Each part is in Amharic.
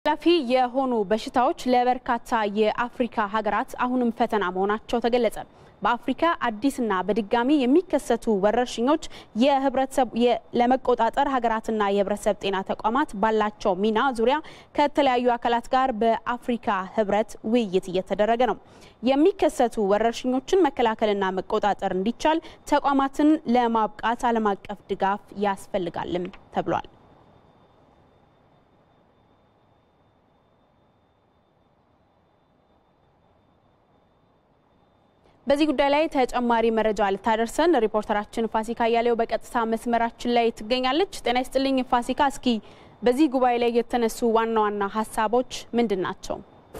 ተላላፊ የሆኑ በሽታዎች ለበርካታ የአፍሪካ ሀገራት አሁንም ፈተና መሆናቸው ተገለጸ። በአፍሪካ አዲስና በድጋሚ የሚከሰቱ ወረርሽኞች የህብረተሰብ ለመቆጣጠር ሀገራትና የህብረተሰብ ጤና ተቋማት ባላቸው ሚና ዙሪያ ከተለያዩ አካላት ጋር በአፍሪካ ህብረት ውይይት እየተደረገ ነው። የሚከሰቱ ወረርሽኞችን መከላከልና መቆጣጠር እንዲቻል ተቋማትን ለማብቃት ዓለም አቀፍ ድጋፍ ያስፈልጋልም ተብሏል። በዚህ ጉዳይ ላይ ተጨማሪ መረጃ ልታደርሰን ሪፖርተራችን ፋሲካ እያሌው በቀጥታ መስመራችን ላይ ትገኛለች። ጤና ይስጥልኝ ፋሲካ፣ እስኪ በዚህ ጉባኤ ላይ የተነሱ ዋና ዋና ሀሳቦች ምንድን ናቸው?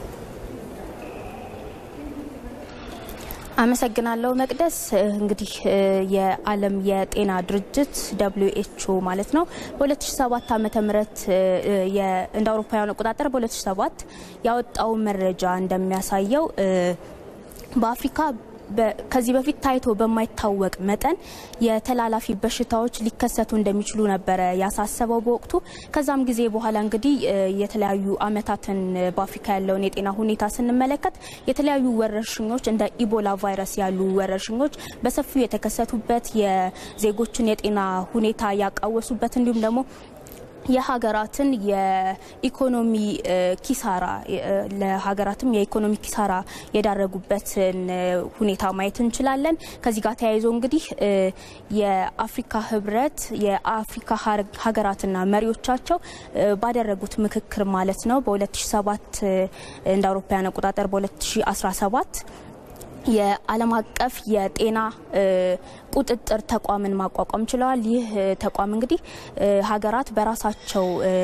አመሰግናለሁ መቅደስ። እንግዲህ የዓለም የጤና ድርጅት ደብሊዩ ኤች ኦ ማለት ነው በ2007 ዓመተ ምህረት እንደ አውሮፓውያን አቆጣጠር በ2007 ያወጣው መረጃ እንደሚያሳየው በአፍሪካ ከዚህ በፊት ታይቶ በማይታወቅ መጠን የተላላፊ በሽታዎች ሊከሰቱ እንደሚችሉ ነበረ ያሳሰበው በወቅቱ። ከዛም ጊዜ በኋላ እንግዲህ የተለያዩ ዓመታትን በአፍሪካ ያለውን የጤና ሁኔታ ስንመለከት የተለያዩ ወረርሽኞች እንደ ኢቦላ ቫይረስ ያሉ ወረርሽኞች በሰፊው የተከሰቱበት የዜጎችን የጤና ሁኔታ ያቃወሱበት እንዲሁም ደግሞ የሀገራትን የኢኮኖሚ ኪሳራ ለሀገራትም የኢኮኖሚ ኪሳራ የዳረጉበትን ሁኔታ ማየት እንችላለን። ከዚህ ጋር ተያይዞ እንግዲህ የአፍሪካ ህብረት የአፍሪካ ሀገራትና መሪዎቻቸው ባደረጉት ምክክር ማለት ነው በ2007 እንደ አውሮፓውያን አቆጣጠር በ2017 የዓለም አቀፍ የጤና ቁጥጥር ተቋምን ማቋቋም ችለዋል። ይህ ተቋም እንግዲህ ሀገራት በራሳቸው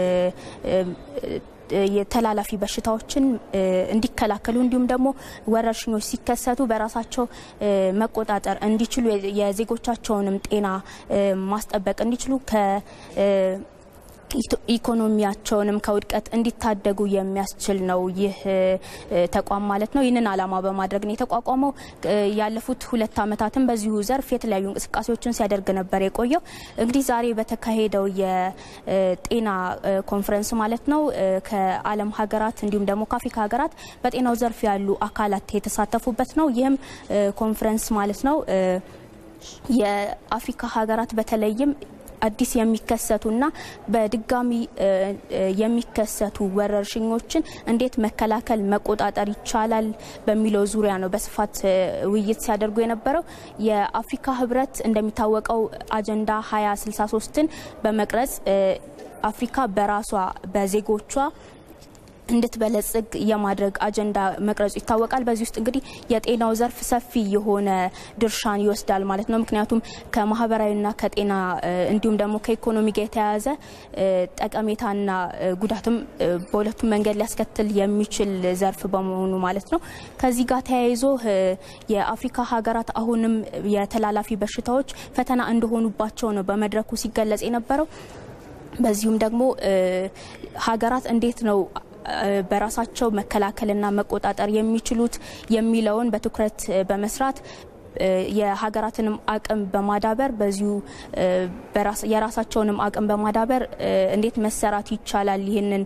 የተላላፊ በሽታዎችን እንዲከላከሉ እንዲሁም ደግሞ ወረርሽኞች ሲከሰቱ በራሳቸው መቆጣጠር እንዲችሉ የዜጎቻቸውንም ጤና ማስጠበቅ እንዲችሉ ከ ኢኮኖሚያቸውንም ከውድቀት እንዲታደጉ የሚያስችል ነው ይህ ተቋም ማለት ነው። ይህንን ዓላማ በማድረግ ነው የተቋቋመው። ያለፉት ሁለት ዓመታትም በዚሁ ዘርፍ የተለያዩ እንቅስቃሴዎችን ሲያደርግ ነበር የቆየው። እንግዲህ ዛሬ በተካሄደው የጤና ኮንፈረንስ ማለት ነው ከዓለም ሀገራት እንዲሁም ደግሞ ከአፍሪካ ሀገራት በጤናው ዘርፍ ያሉ አካላት የተሳተፉበት ነው። ይህም ኮንፈረንስ ማለት ነው የአፍሪካ ሀገራት በተለይም አዲስ የሚከሰቱና በድጋሚ የሚከሰቱ ወረርሽኞችን እንዴት መከላከል መቆጣጠር ይቻላል በሚለው ዙሪያ ነው በስፋት ውይይት ሲያደርጉ የነበረው። የአፍሪካ ህብረት እንደሚታወቀው አጀንዳ 2063ን በመቅረጽ አፍሪካ በራሷ በዜጎቿ እንድትበለጽግ የማድረግ አጀንዳ መቅረጹ ይታወቃል። በዚህ ውስጥ እንግዲህ የጤናው ዘርፍ ሰፊ የሆነ ድርሻን ይወስዳል ማለት ነው። ምክንያቱም ከማህበራዊና ከጤና እንዲሁም ደግሞ ከኢኮኖሚ ጋር የተያያዘ ጠቀሜታና ጉዳትም በሁለቱም መንገድ ሊያስከትል የሚችል ዘርፍ በመሆኑ ማለት ነው። ከዚህ ጋር ተያይዞ የአፍሪካ ሀገራት አሁንም የተላላፊ በሽታዎች ፈተና እንደሆኑባቸው ነው በመድረኩ ሲገለጽ የነበረው። በዚሁም ደግሞ ሀገራት እንዴት ነው በራሳቸው መከላከልና መቆጣጠር የሚችሉት የሚለውን በትኩረት በመስራት የሀገራትንም አቅም በማዳበር በዚሁ የራሳቸውንም አቅም በማዳበር እንዴት መሰራት ይቻላል ይህንን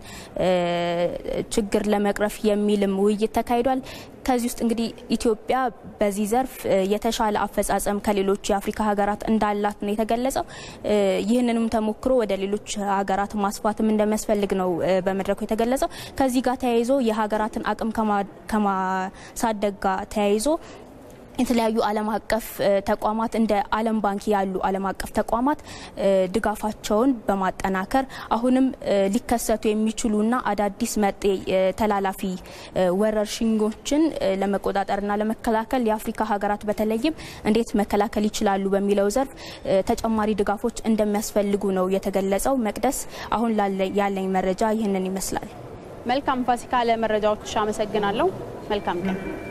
ችግር ለመቅረፍ የሚልም ውይይት ተካሂዷል። ከዚህ ውስጥ እንግዲህ ኢትዮጵያ በዚህ ዘርፍ የተሻለ አፈጻጸም ከሌሎች የአፍሪካ ሀገራት እንዳላት ነው የተገለጸው። ይህንንም ተሞክሮ ወደ ሌሎች ሀገራት ማስፋትም እንደሚያስፈልግ ነው በመድረኩ የተገለጸው። ከዚህ ጋር ተያይዞ የሀገራትን አቅም ከማሳደግ ጋር ተያይዞ የተለያዩ ዓለም አቀፍ ተቋማት እንደ ዓለም ባንክ ያሉ ዓለም አቀፍ ተቋማት ድጋፋቸውን በማጠናከር አሁንም ሊከሰቱ የሚችሉና አዳዲስ መጤ ተላላፊ ወረርሽኞችን ለመቆጣጠርና ለመከላከል የአፍሪካ ሀገራት በተለይም እንዴት መከላከል ይችላሉ በሚለው ዘርፍ ተጨማሪ ድጋፎች እንደሚያስፈልጉ ነው የተገለጸው። መቅደስ፣ አሁን ያለኝ መረጃ ይህንን ይመስላል። መልካም ፋሲካ፣ ለመረጃዎች አመሰግናለሁ። መልካም ቀን